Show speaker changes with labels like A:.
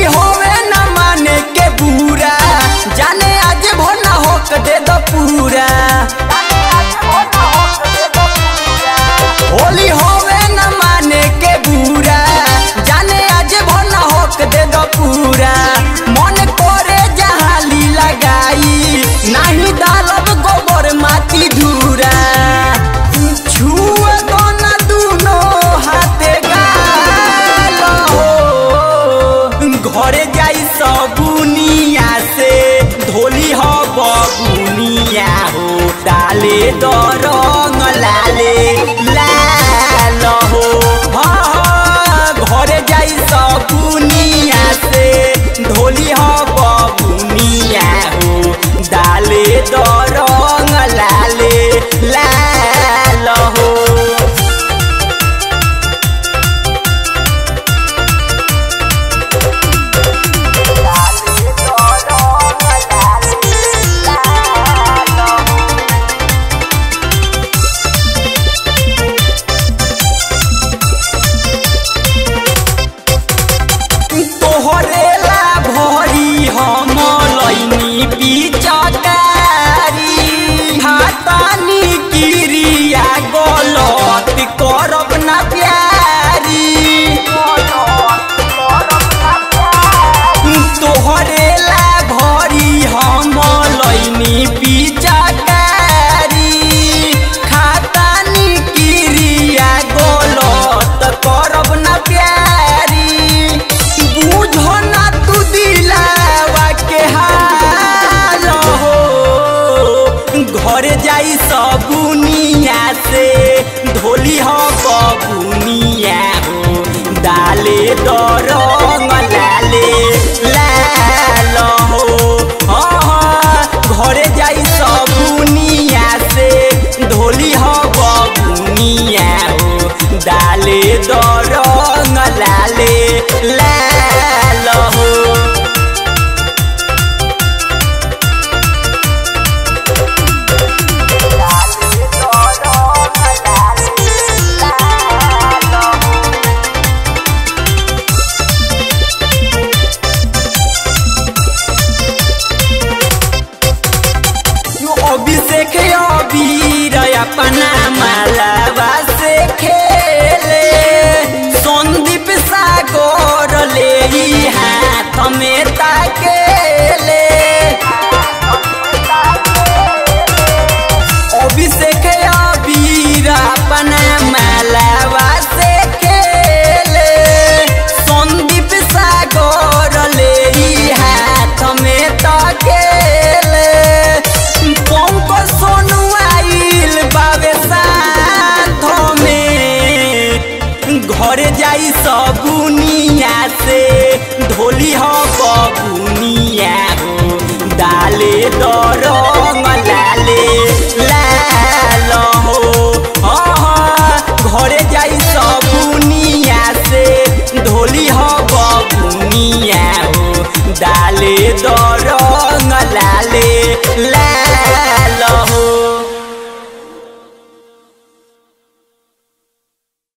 A: होली होवे न माने के बुरा जाने आज भोना होक दे दो पूरा होली होवे न माने के बुरा जाने आज भोना होक दे दो पूरा मन करे जहाली लगाई नहीं डालब गोबर माटी धूरा छुए तो न दूनो हाथे गाल हो घरे जाई सबुनिया से धोली हो बबुनिया हो डाले द रंग लाले लाल हो हाँ, हाँ, घरे जाई सबुनिया से धोली हो बबुनिया हो डाले द रंग लाले लाल हो तोहरे ला भरी हम लैनी पिचकारी हातानी किरिया गलत करब ना प्यारी तोहरे ला भरी हम लैनी पिचकारी खातानी किरिया गलत करब ना प्यारी बुझो ना तू दिलावा के हाल हो घर जाई सबुनिया से धोली हो बबुनिया हो डाले द रंग लाले लाल हो हाँ, हाँ, घरे जाई सबुनिया से धोली हो बबुनिया हो डाले द रंग लाले लाल हो अभिषेक अबीर अपना मालावा से खेले संदीप सागर ले ई हाथ में ताकेले अभिषेक अबीर अपना मालावा से खेले संदीप सागर ले ई हाथ में ताकेले पंक सोनू आइल बाबे साथ में घर जाई सबुनिया से धोली हो बबुनिया हो डाले द रंग लाले लाल हो हाँ, हाँ, घरे जाई सबुनिया से धोली हो बबुनिया हो डाले द रंग लाल